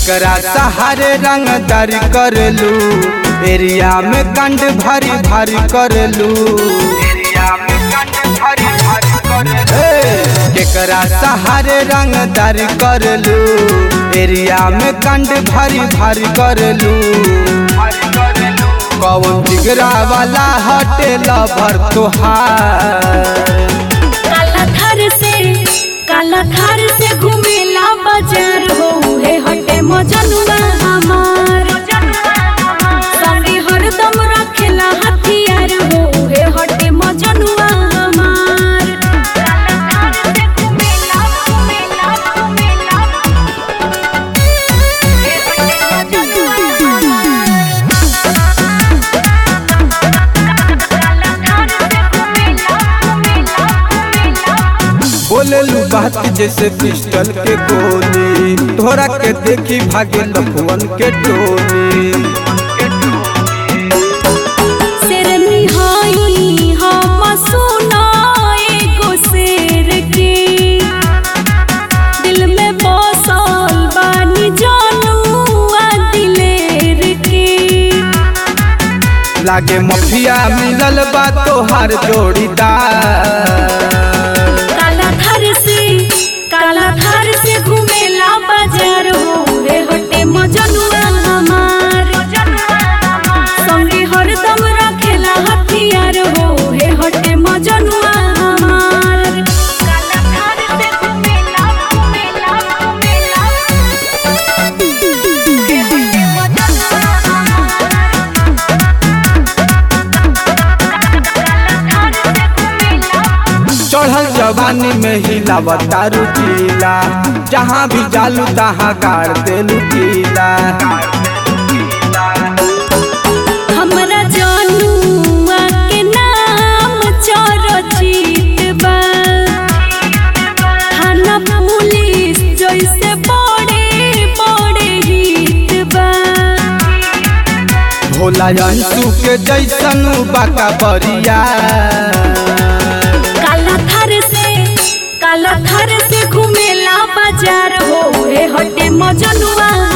केकरा सहारे रंगदार करलू एरिया में कंड भारी भारी करलू ए, केकरा सहारे रंगदार करलू एरिया में कंड भारी भारी करलू कौन जिगरा वाला हटेला भर तोहार काला थार से काला थार से घूमेला बाजार हो हे हटे मजनुआ हमार संगे हरदम रखेला हथियार हो हे हटे मजनुआ हमार काला थार से घूमेला घूमेला घूमेला हे हटे मजनुआ काला थार से घूमेला घूमेला घूमेला बोलेलू बात जैसे पिस्टल के गोली तोरा के देखी भागे लफुअन के टोली शेरनी हई हम सुना एगो शेर के दिल में बसल बानी जानुआ दिलेर के लागे मफिया मिलल बा तोहार जोड़ीदार काला थार से काला थार से घूमेला बाजार हो रे हटे मजनुआ हमार संगे हरदम रखेला हथियार हो हे हटे मजनुआ हमार काला थार से घूमेला घूमेला घूमेला हे हटे मजनुआ हमार काला थार से घूमेला चढ़ल जवानी में हिलावता रुचीला जहाँ भी जालू तहाँ गाड़ देलू कीला हमरा जनुआ के नाम चरचित बा थाना पुलिस जैसे बड़े बड़े हित बा भोला अंशु के जैसन बाका बरिया काला थार से काला थार से घूमेला बाजार हो हे हटे मजनुआ